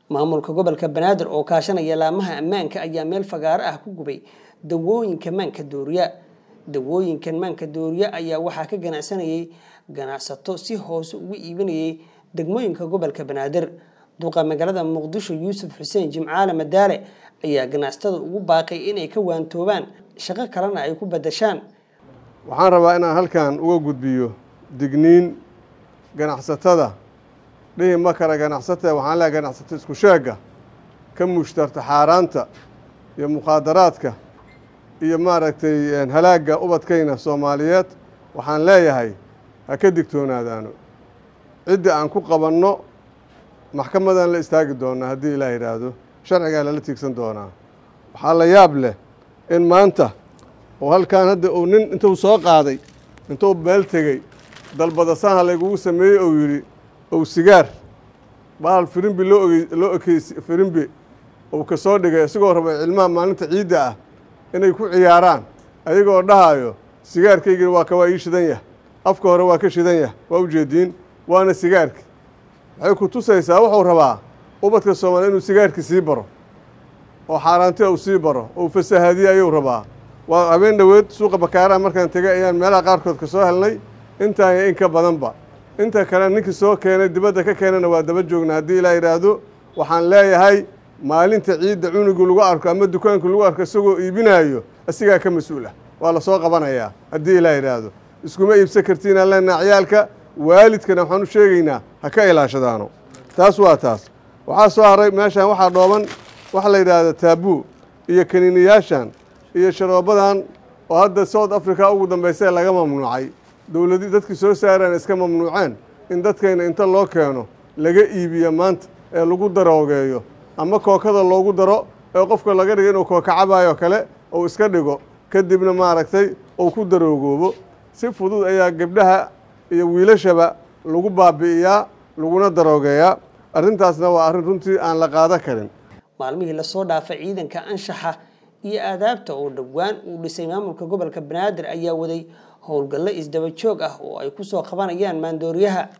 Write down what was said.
maamulka gobolka banaadir oo kaashanaya laamaha ammaanka ayaa meel fagaaro ah ku gubay dawooyinka maanka dooriya dawooyinkan maanka dooriya ayaa waxaa ka ganacsanayay ganacsato si hoose ugu iibinayay degmooyinka gobolka banaadir duqa magaalada muqdisho yuusuf xuseen jimcaale madaale ayaa ganacsatada ugu baaqay inay ka waantoobaan shaqo kalena ay ku badashaan waxaan rabaa inaan halkan uga gudbiyo digniin ganacsatada dhihi ma kara ganacsata waxaan leehay ganacsato isku sheegga ka mushtarta xaaraanta iyo mukhaadaraadka iyo maaragtay halaagga ubadkayna soomaaliyeed waxaan leeyahay ha ka digtoonaadaano cidda aan ku qabanno maxkamadaan la istaagi doonaa haddii ilaa yidhaahdo sharcigaa lala tiigsan doonaa waxaa la yaab leh in maanta oo halkan hadda uu nin intuu soo qaaday intuu meel tegey dalbadasaha laygugu sameeyey ou yidhi ou sigaar bahal firimbi loo ogey loo ekeysi firimbi uu ka soo dhigay isagoo raba cilmaha maalinta ciidda ah inay ku ciyaaraan ayagoo dhahaayo sigaarkaygina waa ka waa ii shidan yah afka hore waa ka shidan yah waa ujeediin waana sigaarki waxay ku tusaysaa wuxuu rabaa ubadka soomaaliya inuu sigaarki sii baro oo xaaraantia uu sii baro ou fasahaadiye ayuu rabaa waa habeen dhoweed suuqa bakaaraha markaan tegay ayaan meelaha qaarkood ka soo helnay intaan iyo in ka badanba inta kale ninkii soo keenay dibadda ka keenana waa daba joognaa haddii ilaa yidhaahdo waxaan leeyahay maalinta ciidda cunugu lagu arko ama dukaanku lagu arko isagoo iibinaayo asigaa ka mas-uul ah waa la soo qabanayaa haddii ilaa yidhaahdo iskuma iibsan kartiinaan leenaha ciyaalka waalidkana waxaan u sheegaynaa ha ka ilaashadaano taas waa taas waxaa soo haray meeshaan waxaa dhooban waxa la yidhaahda taabuu iyo kaniiniyaashan iyo sharoobadan oo hadda south africa ugu dambaysee laga mamnuucay dowladi dadkii soo saaraan iska mamnuuceen in dadkayna inta loo keeno laga iibiyo maanta ee lagu daroogeeyo ama kookada loogu daro ee qofka laga dhigo inuu kooka cabaayoo kale uu iska dhigo kadibna maaragtay uu ku daroogoobo si fudud ayaa gebdhaha iyo wiilashaba lagu baabi'iyaa laguna daroogeeyaa arrintaasna waa arrin runtii aan la qaado karin maalmihii lasoo dhaafay ciidanka anshaxa iyo aadaabta oo dhowaan uu dhisay maamulka gobolka banaadir ayaa waday howlgallo isdaba joog ah oo ay ku soo qabanayaan maandooriyaha